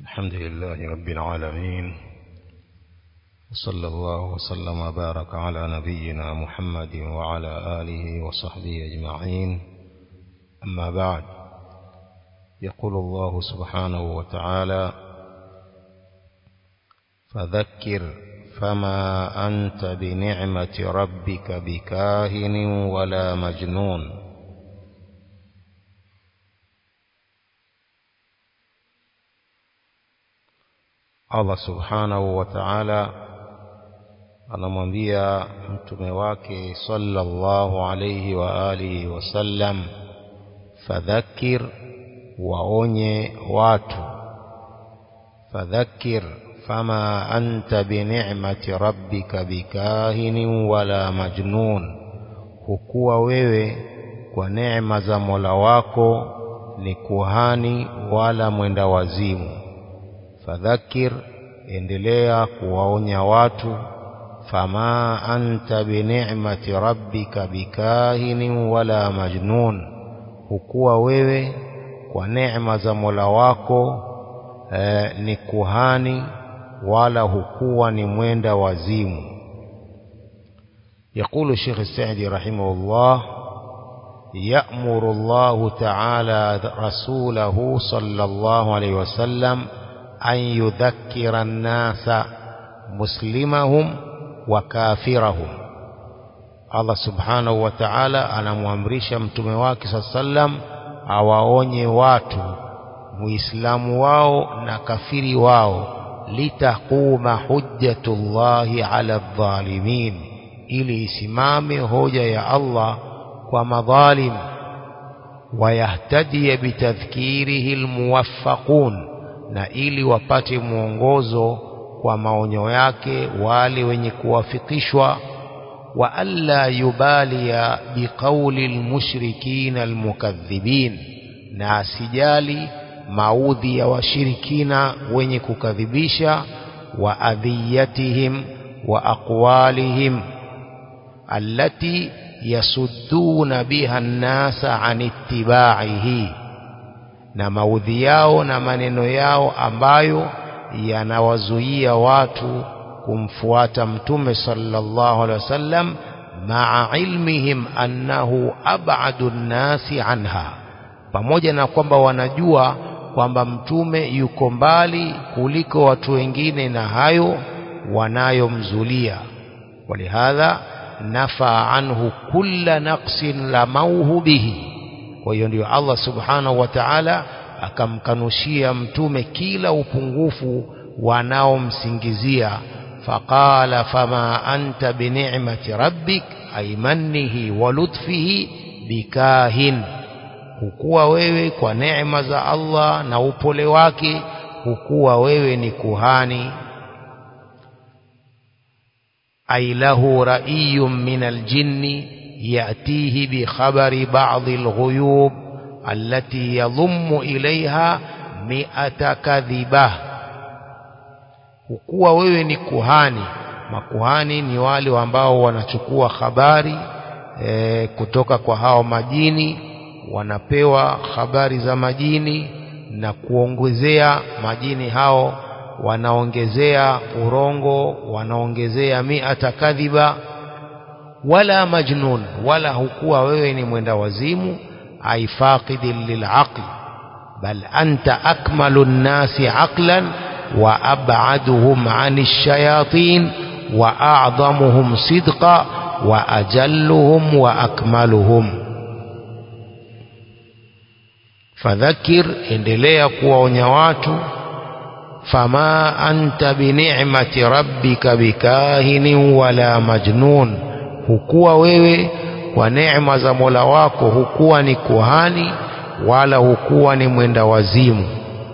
الحمد لله رب العالمين وصلى الله وسلم وبارك على نبينا محمد وعلى آله وصحبه أجمعين أما بعد يقول الله سبحانه وتعالى فذكر فما أنت بنعمة ربك بكاهن ولا مجنون Allah subhanahu wa ta'ala anamwambia mtume wake sallallahu alayhi wa alihi wasallam fadhakir waonye watu fadhakir fama anta bini'mati rabbika bikahinin wala majnun hukuwa wewe kwa neema za Mola wako ni kuhani wala mwenda wazimu fadhakir endelea kuwaonya watu fama anta bini'mati rabbika bikahinin wala majnun hukuwa wewe kwa neema za Mola wako eh, ni kuhani wala hukuwa ni mwenda wazimu يقول الشيخ السعدي رحمه الله يأمر الله تعالى رسوله صلى الله عليه وسلم أن يذكر الناس مسلمهم وكافرهم الله سبحانه وتعالى anamwamrisha mtume wake saa sallam awaonye watu muislamu wao na kafiri wao litaquma hujjatullahi ala dhalimin ili isimame hoja ya Allah kwa madhalim wayahtadiya bitadhkirihi almuwaffaqun na ili wapate mwongozo kwa maonyo yake wale wenye kuwafikishwa wa alla yubalia biqauli almushrikina almukadhibin na asijali maudhi ya washirikina wenye kukadhibisha wa adhiyatihim wa aqwalihim allati yasudduna biha an-nasa an ittiba'ihi na maudhi yao na maneno yao ambayo yanawazuia watu kumfuata mtume sallallahu alaihi wasallam maa ilmihim annahu ab'adu nnasi anha pamoja na kwamba wanajua kwamba mtume yuko mbali kuliko watu wengine na hayo wanayomzulia walihadha nafa anhu kulla naqsin lamauhu bihi kwa hiyo ndio Allah subhanahu wa ta'ala akamkanushia mtume kila upungufu wanaomsingizia faqala fama anta bini'mati rabbik ay mannihi wa lutfihi bikahin hukuwa wewe kwa neema za Allah na upole wake hukuwa wewe ni kuhani ay lahu ra'iyyun min aljinni يأتيه بخبر بعض الغيوب التي يضم إليها مئة كذبة hukuwa wewe ni kuhani makuhani ni wale ambao wanachukua habari e, kutoka kwa hao majini wanapewa habari za majini na kuongezea majini hao wanaongezea urongo wanaongezea miata kadhiba wala majnun wala hukuwa wewe ni mwenda wazimu ay faqidin lilaql bal anta akmalu nnasi aqlan wa ab'aduhum 'ani shayatin wa a'dhamuhum sidqa wa ajalluhum wa akmaluhum fadhakir endelea kuwaonya watu fama anta bini'mati rabbika bikahinin wala majnun hukuwa wewe kwa neema za Mola wako hukuwa ni kuhani wala hukuwa ni mwenda wazimu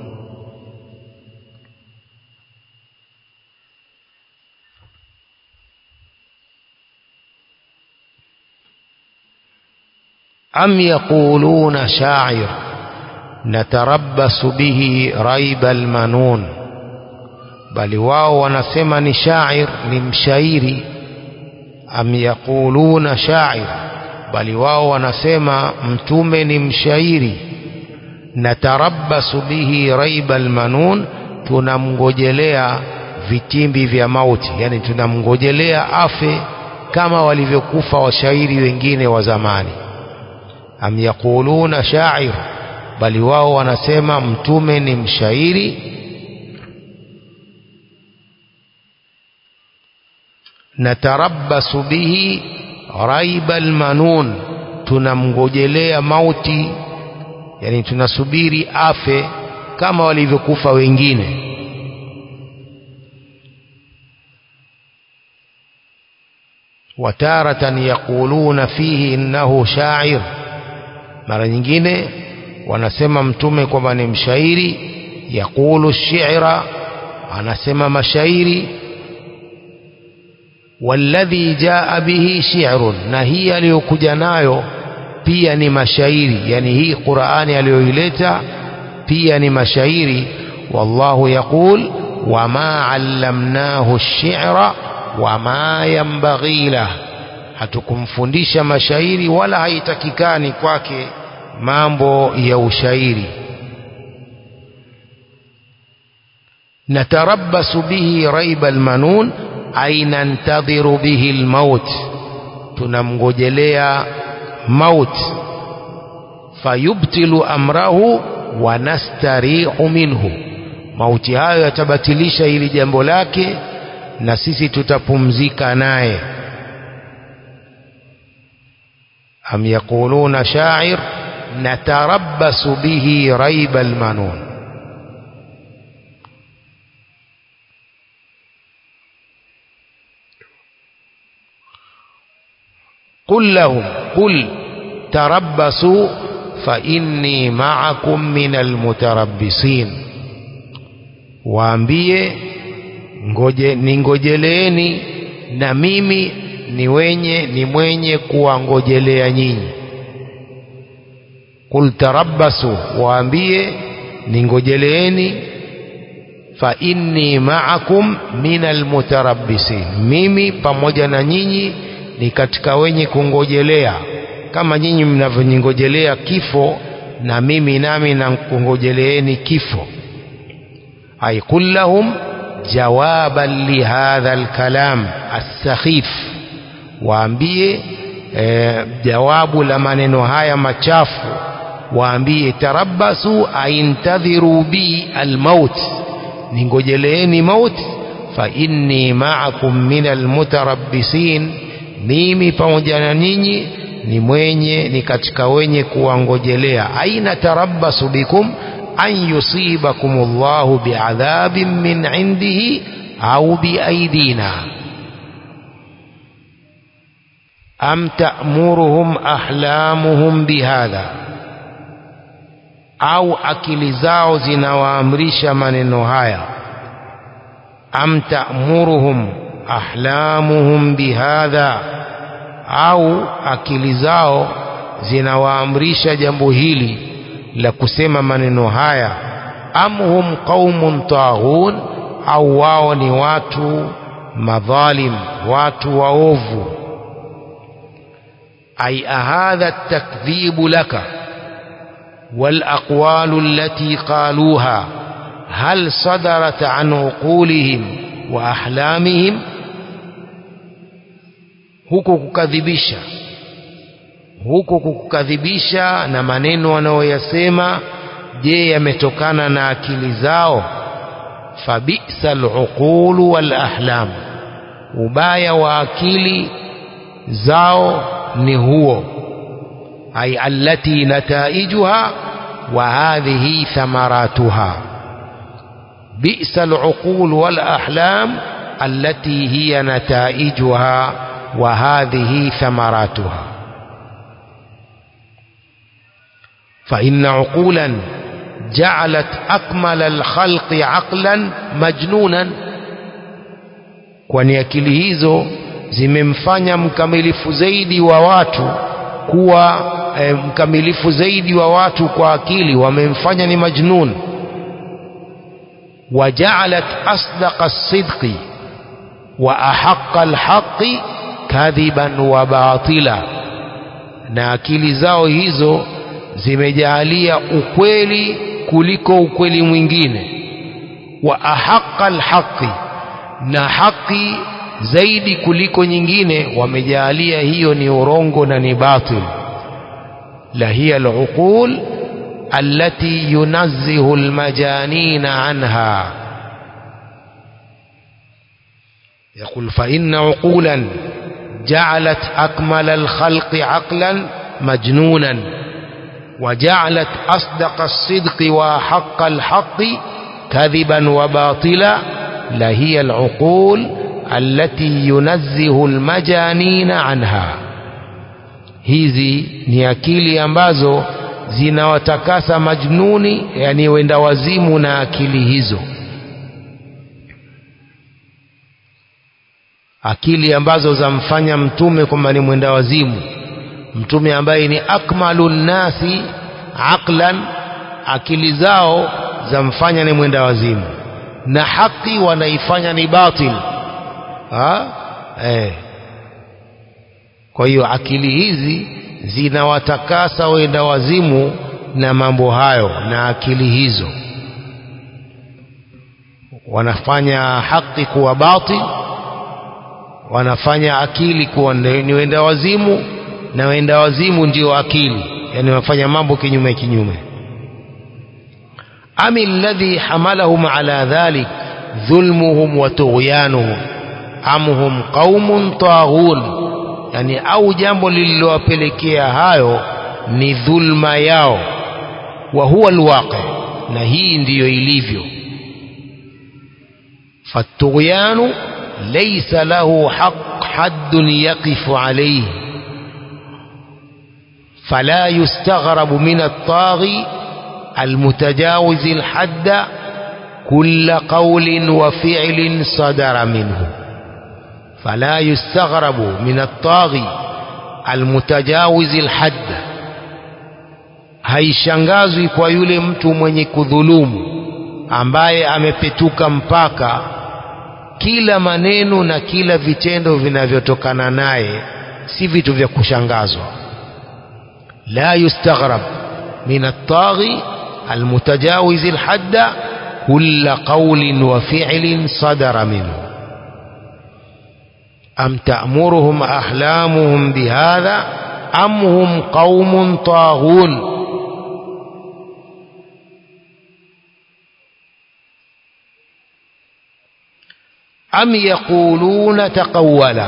am yaquluna sha'ir natarabbasu bihi raiba almanun bali wao wanasema ni sha'ir ni mshairi am yaquluna sha'ir bali wao wanasema mtume ni mshairi natarabbasu bihi raiba almanun tunamngojelea vitimbi vya mauti yani tunamngojelea afe kama walivyokufa washairi wengine wa zamani am yaquluna sha'ir bali wao wanasema mtume ni mshairi natarabbasu bihi raiba almanun tunamngojelea mauti yani tunasubiri afe kama walivyokufa wengine wataratan yaquluna fihi innahu sha'ir mara nyingine wanasema mtume kwamba ni mshairi yaqulu shi'ra anasema mashairi walladhi jaa bihi shi'run na hii aliyokuja nayo pia ni mashairi yani hii Qur'ani aliyoileta pia ni mashairi wallahu yaqul wama allamnahu ash-shi'ra wama yanbaghi lah hatukumfundisha mashairi wala haitakikani kwake mambo ya ushairi natarabbasu bihi raiba almanun ay nantadhiru bihi almaut tunamgojelea maut fayubtilu amrahu wa nastarihu minhu mauti hayo yatabatilisha hili jambo lake na sisi tutapumzika naye am yaquluna sha'ir natarabbasu bihi raiba almanun قل لهم قل تربصوا فإني معكم من المتربصين waambie ngoje ningojeleeni na mimi ni wenye ni mwenye kuwangojelea nyinyi qul tarabbasu waambie ningojeleeni fa inni ma'akum minal mutarabbisin mimi pamoja na nyinyi ni katika wenye kungojelea kama nyinyi mnavyongojelea kifo na mimi nami na kungojeleeni kifo ay qul lahum jawaban lihadha alkalam as-sakhif waambie e, jawabu la maneno haya machafu waambie tarabbasu aintadhiru bi almaut ningojeleeni maut fa inni ma'akum min almutarabbisin mimi pamoja na ninyi ni mwenye ni katika wenye kuwangojelea aina tarabbasu bikum an yusibakum Allahu bi'adhabin min indihi au biaidina am ta'muruhum ahlamuhum bihadha au akili zao zinawaamrisha maneno haya am ta'muruhum ahlamuhum bihadha au akili zao zinawaamrisha jambo hili la kusema maneno haya am hum qaumun taghun au wao ni watu madhalim watu waovu ay ahadha at-takdhibu laka والأقوال التي قالوها هل صدرت عن عقولهم وأحلامهم huko kukadhibisha huko kukadhibisha na maneno wanayoyasema je yametokana na akili zao fabisa aluqulu wal ahlam ubaya wa akili zao ni huo ay allati nataijuha wa hadhihi thamaratuha bi'sa aluqul wal ahlam allati hiya nataijuha wa hadhihi thamaratuha فإن عقولا جعلت أكمل الخلق عقلا مجنونا kwani akili hizo zimemfanya mkamilifu zaidi wa watu kuwa e, mkamilifu zaidi wa watu kwa akili wamemfanya ni majnun wajaalat asdaqa sidqi wa ahaqqa alhaqi kadhiban wa batila na akili zao hizo zimejaalia ukweli kuliko ukweli mwingine wa ahaqqa alhaqi na haki zaidi kuliko nyingine wamejaalia hiyo ni urongo na ni batil la hiya aluqul allati yunazzihu almajanina anha يقول فإن عقولا جعلت أكمل الخلق عقلا مجنونا وجعلت أصدق الصدق وحق الحق كذبا وباطلا لهي العقول التي ينزه المجانين عنها hizi ni akili ambazo zinawatakasa majnuni yani wenda wazimu na akili hizo akili ambazo zamfanya mtume kwamba ni mwenda wazimu mtume ambaye ni akmalu nnasi aqlan akili zao zamfanya ni mwenda wazimu na haki wanaifanya ni batil ha? Eh. kwa hiyo akili hizi zinawatakasa wenda wazimu na mambo hayo na akili hizo wanafanya haki kuwa batil wanafanya akili kuwa ni wenda wazimu na wenda wazimu ndio akili yani wanafanya mambo kinyume kinyume am alladhi hamalahum ala dhalik dhulmuhum wa tughyanuhum am hum qaumun taghun yani au jambo lililowapelekea hayo ni dhulma yao wa huwa alwaqi na hii ndiyo ilivyo fatughyanu ليس له حق حد يقف عليه فلا يستغرب من الطاغي المتجاوز الحد كل قول وفعل صدر منه فلا يستغرب من الطاغي المتجاوز الحد haishangazwi kwa yule mtu mwenye kudhulumu ambaye amepetuka mpaka kila maneno na kila vitendo vinavyotokana naye si vitu vya kushangazwa la yustaghrab min at-taghi almutajawiz alhadda kull qawlin wa fi'lin sadara minhu am ta'muruhum ahlamuhum bihadha am hum qaumun taghun am yaquluna taqawwala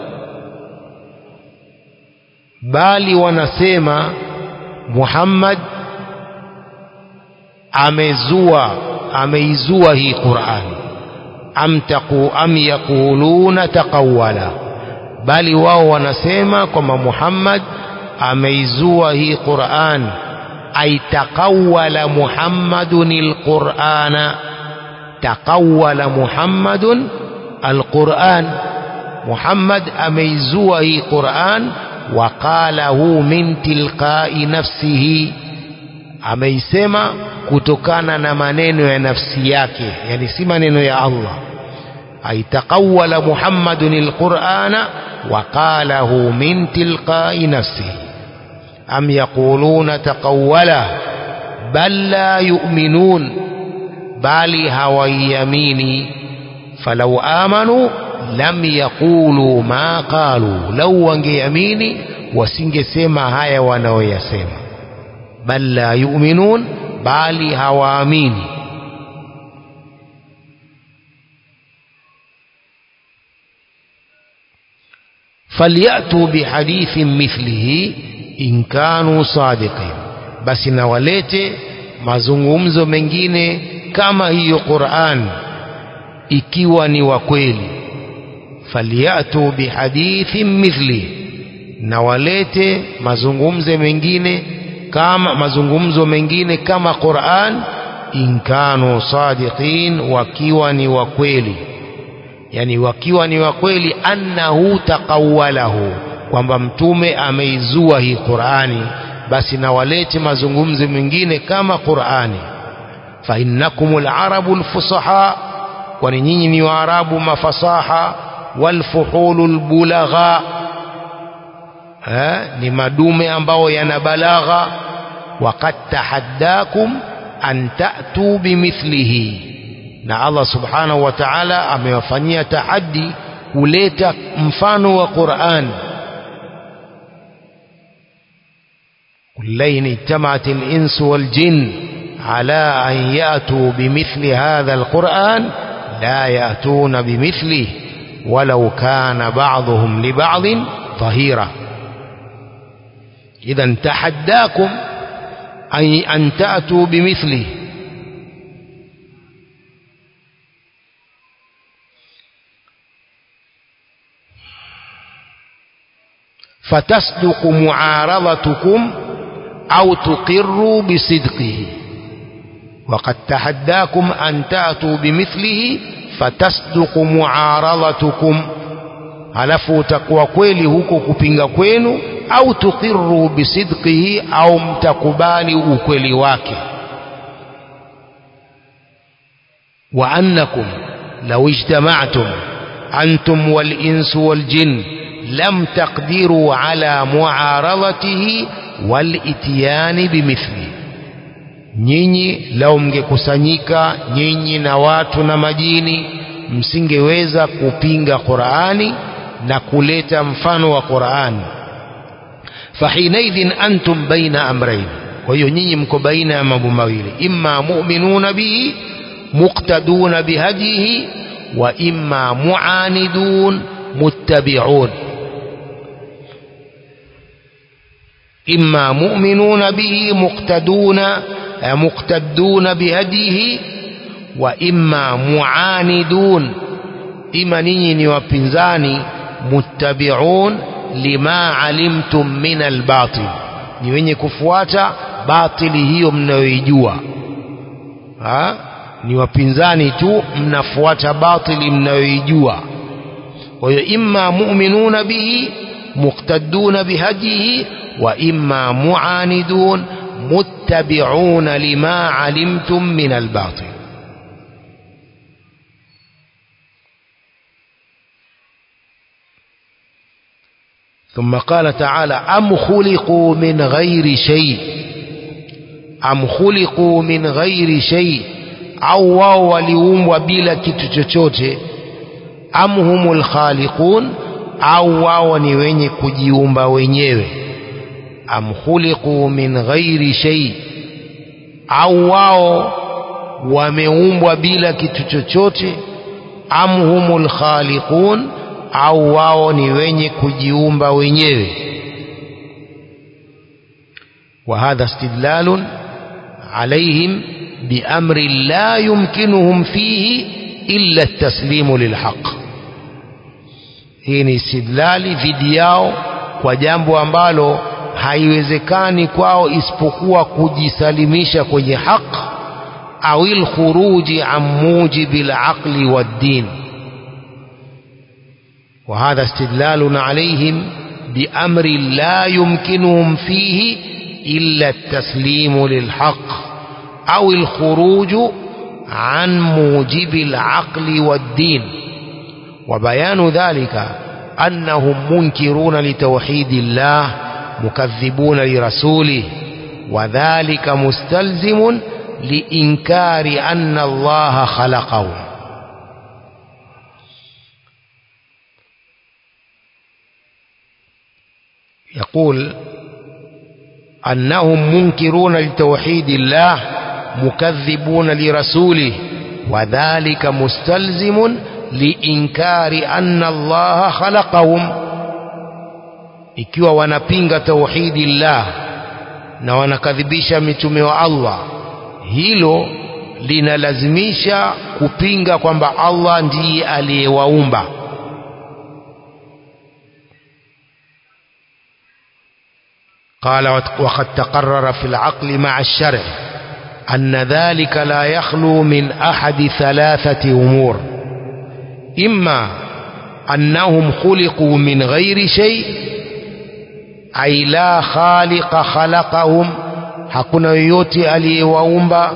bali wanasema Muhammad amezua ameizua hii Qur'an am taqu am yaquluna taqawwala bali wao wanasema kwamba Muhammad ameizua hii Qur'an ay taqawwala Muhammadun alqur'ana taqawwala Muhammadun alquran Muhammad ameizua hii Quran waqalahu min tilqai nafsihi ameisema kutokana na maneno ya nafsi yake yani si maneno ya Allah aitaqawwala Muhammadun alqur'ana waqalahu min tilqai nafsihi am yaquluna taqawwala bal la yu'minun bali hawaiamini falau amanu lam yaqulu ma qalu lau wangeamini wasingesema haya wanaoyasema bal la yu'minun bali hawaamini falyatu bihadithin mithlihi in kanu sadiqin basi na walete mazungumzo mengine kama hiyo Qur'an ikiwa ni wa kweli falyatu bihadithin mithli na walete mazungumzo mengine kama mazungumzo mengine kama Qur'an in kanu sadiqin wakiwa ni wa kweli yani wakiwa ni wa kweli annahu taqawwalahu kwamba mtume ameizua hii Qur'ani basi na walete mazungumzo mengine kama Qur'ani fa innakumul arabul fusaha kwani nyinyi ni waarabu mafasaha walfuhulul bulagha eh, ni madume ambao yana balagha waqad tahaddakum an ta'tu bimithlihi na Allah subhanahu wa ta'ala amewafanyia tahaddi kuleta mfano wa Qur'an كلين اجتمعت الإنس والجن على أن يأتوا بمثل هذا القرآن لا يأتون بمثله ولو كان بعضهم لبعض ظهيرا إذا تحداكم أي أن تأتوا بمثله فتصدق معارضتكم أو تقروا بصدقه وقد تحداكم أن تأتوا بمثله فتصدق معارضتكم halafu utakuwa kweli huko kupinga kwenu au tuqiru bisidqihi au mtakubali ukweli wake wa annakum law ijtama'tum antum wal insu wal jinn lam taqdiru ala muaradatihi wal ityani bimithli nyinyi lau mngekusanyika nyinyi na watu na majini msingeweza kupinga Qur'ani na kuleta mfano wa Qur'ani fahinaidhin antum baina amrayn kwa hiyo nyinyi mko baina ya mambo mawili imma mu'minuna bihi muqtaduna bihadihi wa imma mu'anidun muttabi'un imma mu'minuna bihi muqtaduna muqtaduna bihadihi wa imma mu'anidun ima ninyi ni wapinzani muttabi'un lima alimtum min albatil ni wenye kufuata batili hiyo mnayoijua ha ni wapinzani tu mnafuata batili mnayoijua kwa hiyo imma mu'minuna bihi muqtadduna bihadihi wa imma mu'anidun muttabi'una lima alimtum min albatil ثم قال تعالى أم خلقوا من غير شيء أم خلقوا من غير شيء au wao waliumbwa bila kitu chochote am humul khaliqun au wao ni wenye kujiumba wenyewe am khuliqu min ghairi shay au wao wameumbwa bila kitu chochote am humul khaliqun au wao ni wenye kujiumba wenyewe وهذا استدلال عليهم بأمر لا يمكنهم فيه إلا التسليم للحق hii ni istidlali dhidi yao kwa jambo ambalo haiwezekani kwao isipokuwa kujisalimisha kwenye haq au lkhuruji an mujibi laqli waddin وهذا استدلال عليهم بأمر لا يمكنهم فيه إلا التسليم للحق أو الخروج عن موجب العقل والدين وبيان ذلك أنهم منكرون لتوحيد الله مكذبون لرسوله وذلك مستلزم لإنكار أن الله خلقهم يقول أنهم منكرون لتوحيد الله مكذبون لرسوله وذلك مستلزم لإنكار أن الله خلقهم ikiwa wanapinga tauhidi llah na wanakadhibisha mitume wa Allah hilo linalazimisha kupinga kwamba Allah ndiye aliyewaumba قال وقد تقرر في العقل مع الشرع أن ذلك لا يخلو من أحد ثلاثة أمور إما أنهم خلقوا من غير شيء أي لا خالق خلقهم hakuna yoyote aliyewaumba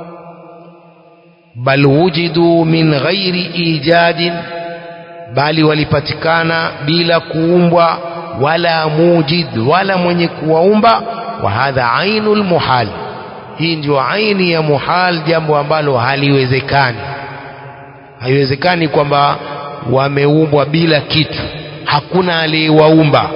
bal wujidu min ghairi ijadin bali walipatikana bila kuumbwa wala mujid wala mwenye kuwaumba wa hadha ainul muhal hii ndio aini ya muhal jambo ambalo haliwezekani haiwezekani kwamba wameumbwa bila kitu hakuna aliyewaumba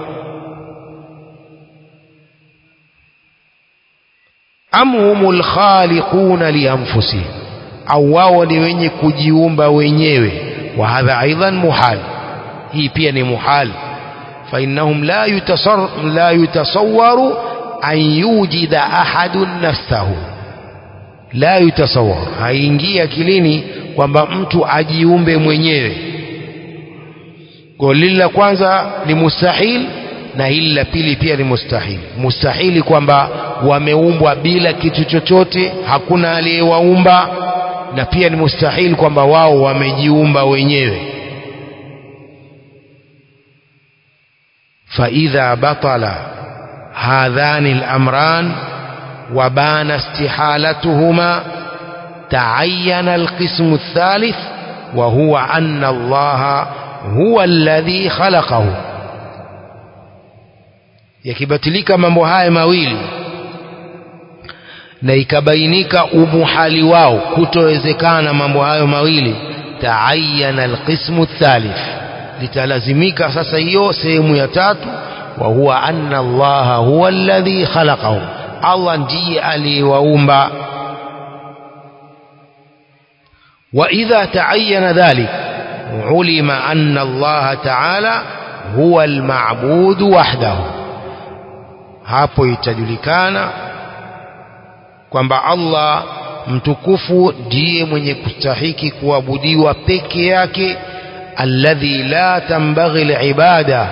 am humul khaliquna lianfusihim au wao ni wenye kujiumba wenyewe wa hadha aidan muhal hii pia ni muhal fa innahum la yutasar la yutasawwaru an yujida ahadun nafsahu la yutasawwar haingii akilini kwamba mtu ajiumbe mwenyewe kwa lile la kwanza ni mustahil na hili la pili pia ni mustahil mustahili kwamba wameumbwa bila kitu chochote hakuna aliyewaumba na pia ni mustahili kwamba wao wamejiumba wenyewe فإذا بطل هذان الأمران وبان استحالتهما تعين القسم الثالث وهو أن الله هو الذي خلقه yakibatilika mambo haya mawili na ikabainika umuhali wao kutowezekana mambo hayo mawili taayana alqismu thalith litalazimika sasa hiyo sehemu ya tatu wa huwa anna allaha huwa alladhi khalaqahu allah ndiye aliyewaumba وإذا تعين ذلك علم أن الله تعالى هو المعبود وحده hapo itajulikana kwamba Allah mtukufu ndiye mwenye kustahiki kuabudiwa peke yake alladhi la tambaghi alibada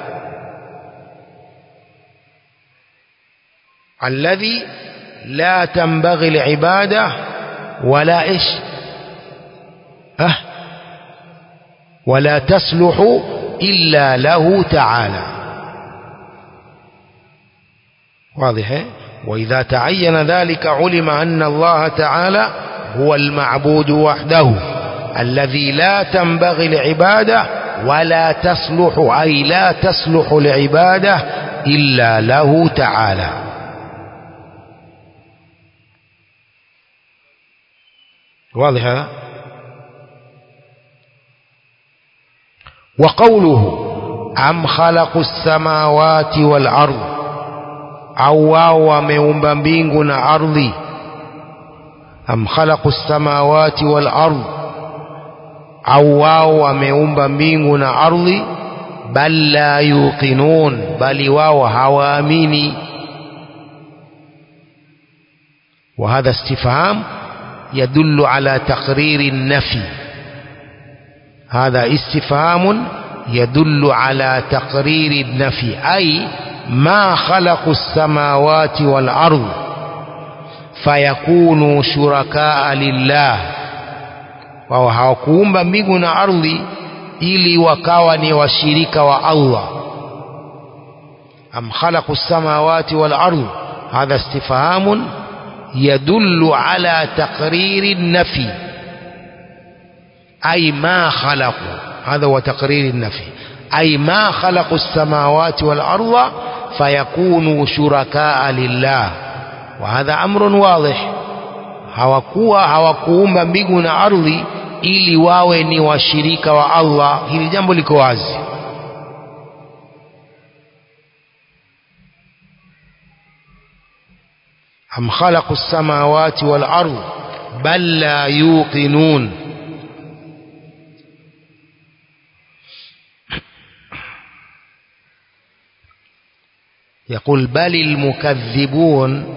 alladhi la tambaghi alibada wala ish أه ولا تصلح إلا له تعالى واضح وإذا تعين ذلك علم أن الله تعالى هو المعبود وحده الذي لا تنبغي العبادة ولا تصلح أي لا تصلح العبادة إلا له تعالى واضح هذا وقوله أم خلقوا السماوات والأرض au wao wameumba mbingu na ardhi am khalaqu samawati wal ardh au wao wameumba mbingu na ardhi bal la yuqinun bali wao hawaamini وهذا استفهام يدل على تقرير النفي هذا استفهام يدل على تقرير النفي أي ما خلقوا السماوات والأرض فيكونوا شركاء لله wao hawakuumba mbingu na ardhi ili wakawa ni washirika wa Allah am khalaqu samawati wal ardh hadha istifhamun yadullu ala taqriri an-nafi ay ma khalaqu hadha huwa taqriri an-nafi ay ma khalaqu as-samawati wal ardha fayakunu shurakaa lillah wa hadha amrun wadih hawakuwa hawakuumba mbingu na ardhi ili wawe ni washirika wa Allah hili jambo liko wazi am khalaqu as-samawati wal ardh bal la yuqinun يقول بل المكذبون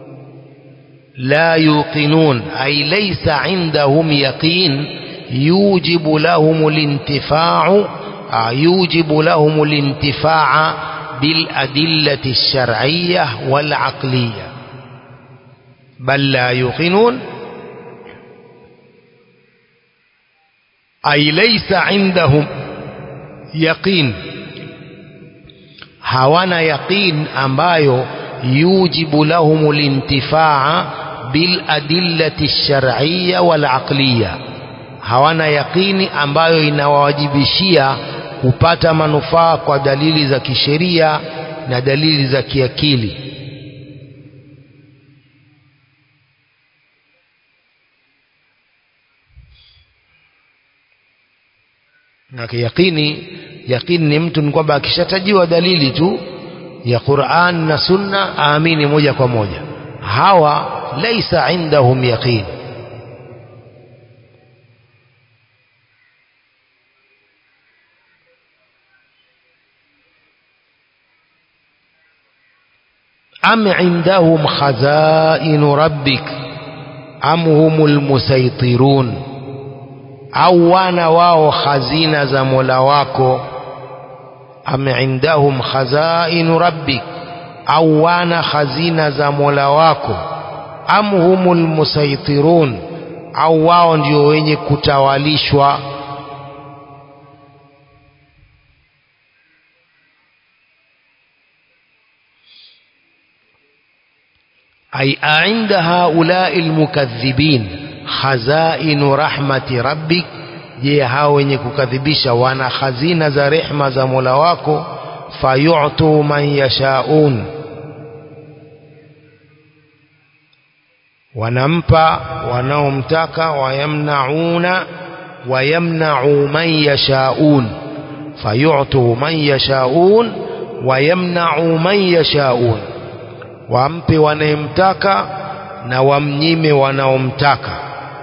لا يوقنون أي ليس عندهم يقين يوجب لهم الانتفاع يوجب لهم الانتفاع بالأدلة الشرعية والعقلية بل لا يوقنون أي ليس عندهم يقين hawana yaqin ambayo yujibu lahum lintifaa bil adillati shar'iyya wal aqliya hawana yaqini ambayo inawawajibishia kupata manufaa kwa dalili za kisheria na dalili za kiakili na yaqini yaqini ni mtu ni kwamba akishatajiwa dalili tu ya Qur'an na Sunna aamini moja kwa moja hawa laisa indahum yaqin am indahum khazain rabbik am humul musaitirun au wana wao khazina za Mola wako am indahum khazain rabbik au wana khazina za Mola wako am humul musaitirun au wao ndio wenye kutawalishwa أي أعند هؤلاء المكذبين خزائن رحمة ربك je hao wenye kukadhibisha wana khazina za rehma za Mola wako fayu'tu man yashaun wanampa wanaomtaka wayamnauna wayamna'u man yashaun fayu'tu man yashaun wayamna'u man yashaun wampe wanayemtaka na wamnyime wanaomtaka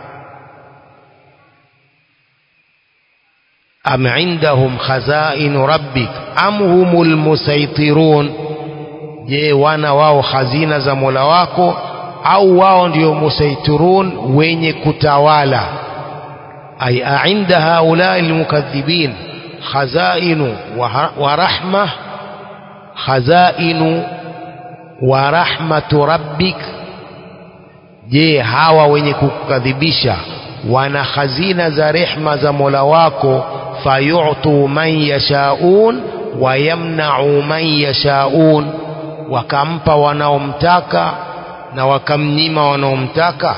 am indahum khazain rabbik am humul musaitirun je wana wao khazina za Mola wako au wao ndio musaitirun wenye kutawala ay ainda haulai almukaththibin khazainu wa rahma khazainu wa rahmatu rabbik je hawa wenye kukadhibisha wana khazina za rehma za Mola wako fayu'tu man yashaun wa yamna'u man yashaun wakampa wanaomtaka na wakamnyima wanaomtaka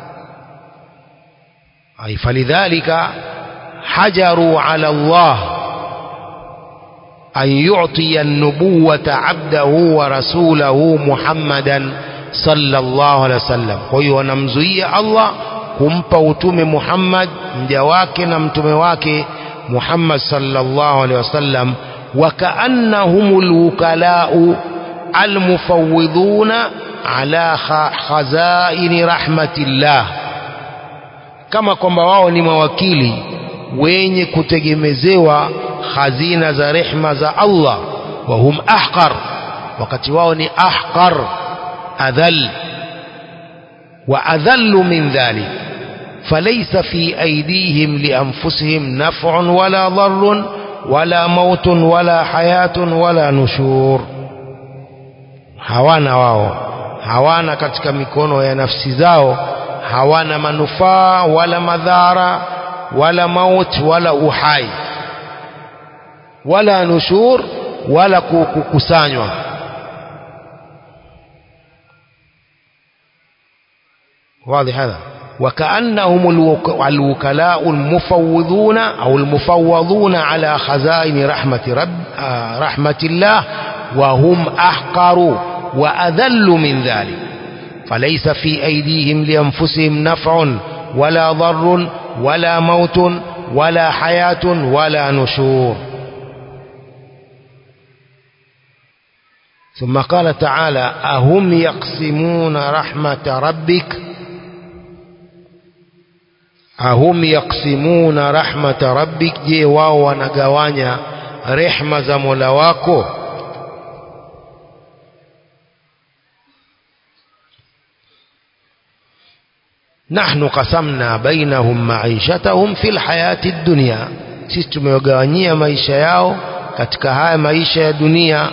ay falidhalika hajaru ala Allah أن يعطي النبوة عبده ورسوله محمدا صلى الله عليه وسلم kwa wanamzuia Allah kumpa utume Muhammad mja wake na mtume wake Muhammad sallallahu alaihi wasallam وكأنهم الوكلاء المفوضون على خزائن رحمة الله kama kwamba wao ni mawakili wenye kutegemezewa khazina za rehma za Allah wa hum ahqar wakati wao ni ahqar adhal wa adhallu min dhalik فليس في أيديهم لأنفسهم نفع ولا ضر ولا موت ولا حياة ولا نشور hawana wao hawana katika mikono ya nafsi zao hawana manufaa wala madhara wala maut wala uhai wala nushur wala kukusanywa واضح هذا وكأنهم الوكلاء المفوضون أو المفوضون على خزائن رحمة رب رحمة الله وهم أحقر وأذل من ذلك فليس في أيديهم لأنفسهم نفع ولا ضر ولا موت ولا حياة ولا نشور ثم قال تعالى أهم يقسمون رحمة ربك ahum yaksimuna rahmata rabbik je wao wanagawanya rehma za Mola wako nahnu qasamna bainahum maishatahum fil hayati dunya sisi tumewagawanyia maisha yao katika haya maisha ya dunia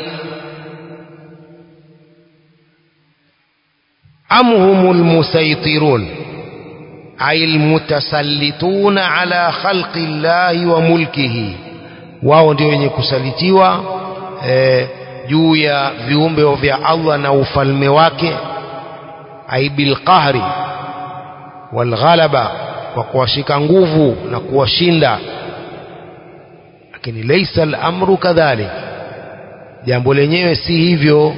am humul musaitirun ay almutasallituna ala khalqi llahi wa mulkihi wao ndio wenye kusalitiwa eh, juu ya viumbe vya Allah na ufalme wake ay bilqahri walghalaba kwa kuwashika nguvu na kuwashinda lakini laysa al-amru kadhalik jambo lenyewe si hivyo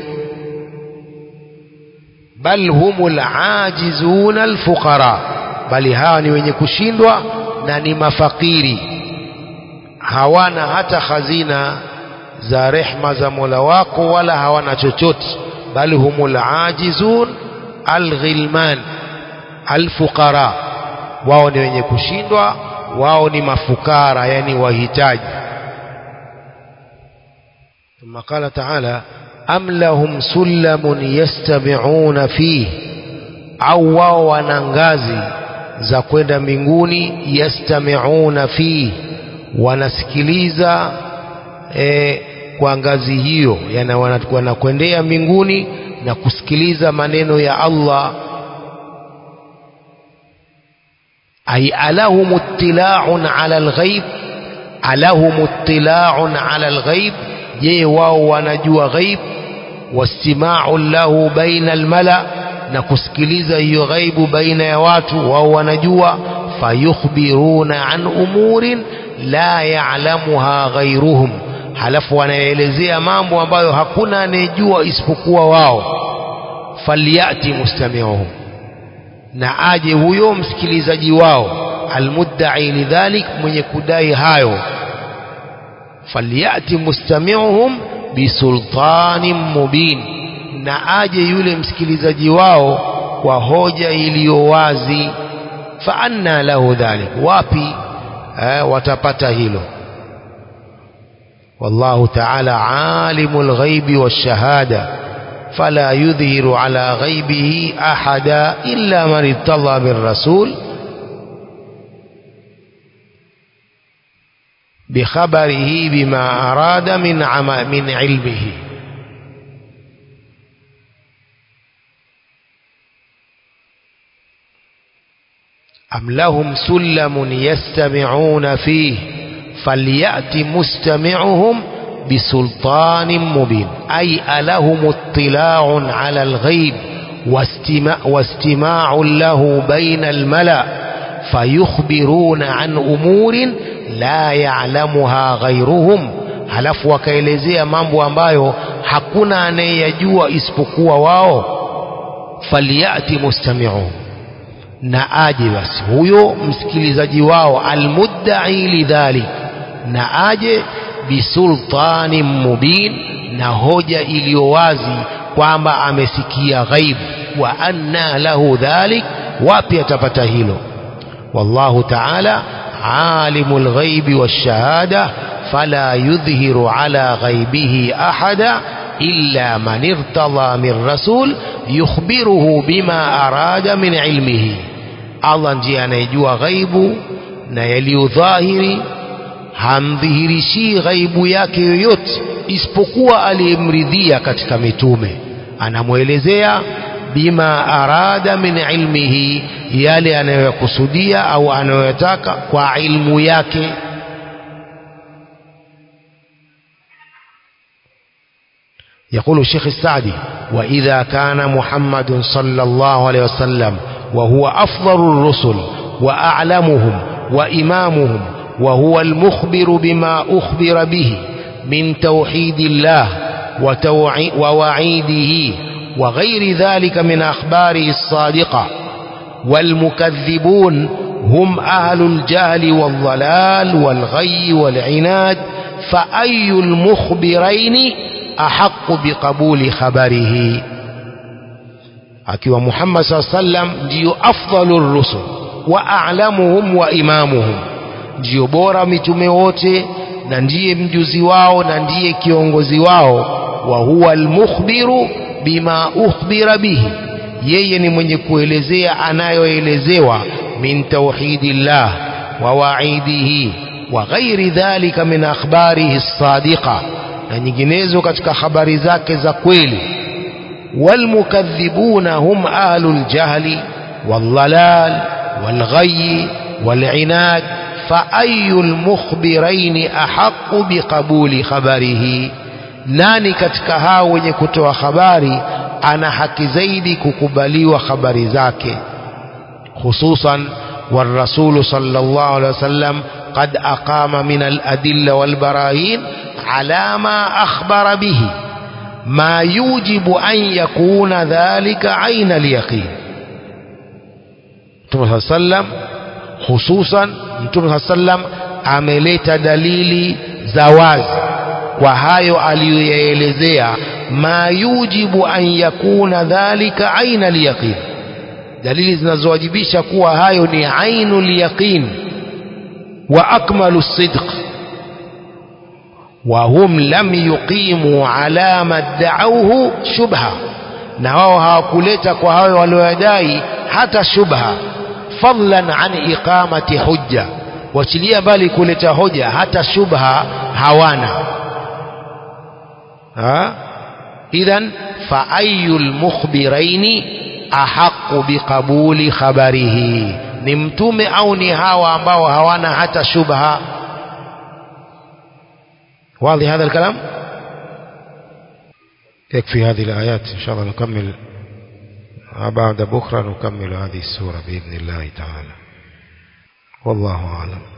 bal humul ajizuna alfuqara bali hawa ni wenye kushindwa na ni mafakiri hawana hata khazina za rehma za Mola wako wala hawana chochote bali humul ajizun alghilman alfuqara wao ni wenye kushindwa wao ni mafukara yani wahitaji ثم قال تعالى أم لهم سلم يستمعون فيه au wao wana ngazi za kwenda mbinguni yastamiuna fihi wanasikiliza e, kwa ngazi hiyo yani wanakwendea mbinguni na kusikiliza maneno ya Allah ay alahum ittila'un ala alghaib alahum ittila'un ala alghaib je wao wanajua ghaib wastima'u lahu baina almala na kusikiliza hiyo ghaibu baina ya watu wao wanajua fayukhbiruna an umurin la ya'lamuha ghairuhum halafu wanaelezea mambo ambayo hakuna anayejua isipokuwa wao falyati mustami'uhum na aje huyo msikilizaji wao almudda'i lidhalik mwenye kudai hayo falyati mustami'uhum bisultanin mubin na aje yule msikilizaji wao kwa hoja iliyo wazi fa anna lahu dhalik wapi eh, watapata hilo والله تعالى عالم الغيب والشهادة فلا يظهر على غيبه أحدا إلا من ارتضى بالرسول بخبره بما أراد من عم من علمه أم لهم سلم يستمعون فيه فليأت مستمعهم بسلطان مبين أي ألهم اطلاع على الغيب واستماع, واستماع له بين الملأ فيخبرون عن أمور لا يعلمها غيرهم halafu wakaelezea mambo ambayo hakuna anayeyajua isipokuwa wao falyati mustami'uhum na aje basi huyo msikilizaji wao almuddai lidhalik na aje bisultani mubin na hoja iliyo wazi kwamba amesikia ghaibu wa anna lahu dhalik wapi atapata hilo wallahu ta'ala alimul ghaibi washahada fala yudhhiru ala ghaibihi ahada illa man irtadha min rasul yukhbiruhu bima arada min ilmihi Allah ndiye anayejua ghaibu na yaliyodhahiri hamdhihirishii ghaibu yake yoyote isipokuwa aliyemridhia katika mitume anamwelezea bima arada min ilmihi yale anayokusudia au anayoyataka kwa ilmu yake يقول الشيخ السعدي وإذا كان محمد صلى الله عليه وسلم وهو أفضل الرسل وأعلمهم وإمامهم وهو المخبر بما أخبر به من توحيد الله ووعيده وغير ذلك من أخباره الصادقة والمكذبون هم أهل الجهل والضلال والغي والعناد فأي المخبرين أحق بقبول خبره akiwa Muhammad saa sallam ndiyo afdalur rusul wa a'lamuhum wa imamuhum ndiyo bora mitume wote na ndiye mjuzi wao na ndiye kiongozi wao wa huwa almukhbiru bima ukhbira bihi yeye ni mwenye kuelezea anayoelezewa min tauhidillah wa wa'idihi wa ghairi dhalika min akhbarihi as-sadiqa na nyinginezo katika habari zake za kweli والمكذبون هم أهل الجهل والضلال والغي والعناد فأي المخبرين أحق بقبول خبره nani katika hao wenye kutoa habari ana haki zaidi kukubaliwa habari zake hususan والرسول صلى الله عليه وسلم قد أقام من الأدلة والبراهين على ما أخبر به ما يوجب أن يكون ذلك عين اليقين Mtume saa sallam hususan Mtume saa sallam ameleta dalili za wazi kwa hayo aliyoyaelezea ma yujibu an yakuna dhalika aina liyaqin dalili zinazowajibisha kuwa hayo ni ainu liyaqin wa akmalu sidq وهم لم يقيموا على ما ادعوه شبهة na wao hawakuleta kwa hayo walioyadai hata shubha fadlan an iqamati hujja wachilia bali kuleta hoja hata shubha hawana ha idhan fa ayul mukhbiraini ahaqu biqabuli khabarihi ni mtume au ni hawa ambao hawana hata shubha واضح هذا الكلام يكفي هذه الآيات إن شاء الله نكمل بعد بكرة نكمل هذه السورة بإذن الله تعالى والله أعلم